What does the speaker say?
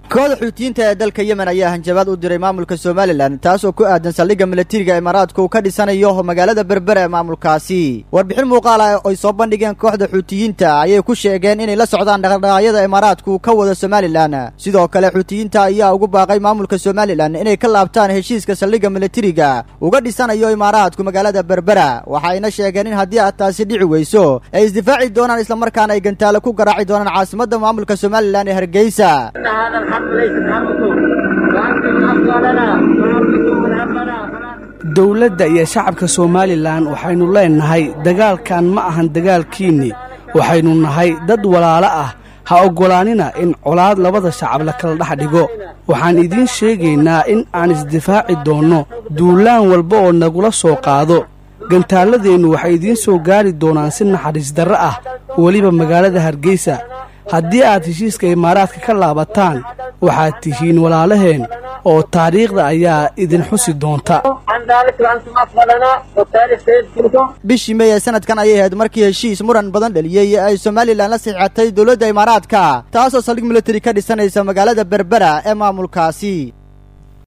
kooxda xuutiyiinta ee dalka yemen ayaa hanjabaad u diray maamulka somalilan taas oo ku aadan saldhigga milatariga imaaraadka uu ka dhisanayo magaalada berbera ee maamulkaasi warbixin muuqaal ah ay soo bandhigeen kooxda xuutiyiinta ayay ku sheegeen inay la socdaan dhaqdhaqaaqyada imaaraadku ka wada somalilan sidoo kale xuutiyiinta ayaa ugu baaqay maamulka somalilan inay ka laabtaan heshiiska saldhigga milatariga uga dhisanayo imaaraadku magaalada berbera waxayna sheegeen in haddii aad taasi dhici weyso ay isdifaaci doonaan islamarkaana ay gantaale ku garaaci doonaan caasimadda maamulka somalilan ee hargeysa dowladda iyo shacabka somalilan waxaynu leennahay dagaalkan ma ahan dagaalkiinni waxaynu nahay dad walaalo ah ha oggolaanina in colaad labada shacab la kala dhex dhigo waxaan idiin sheegaynaa in aan isdifaaci doonno duulaan walba oo nagula soo qaado gantaalladeennu waxay idiin soo gaari doonaan si naxariis darre ah weliba magaalada hargeysa haddii aad heshiiska imaaraadka ka laabataan waxaad tihiin walaalaheen oo taariikhda ayaa idin xusi doonta bishii mey ee sanadkan ayay ahayd markii heshiis muran badan dhaliyey ay somalilan la saxiixatay dowladda imaaraadka taasoo saldhig militari ka dhisanaysa magaalada berbera ee maamulkaasi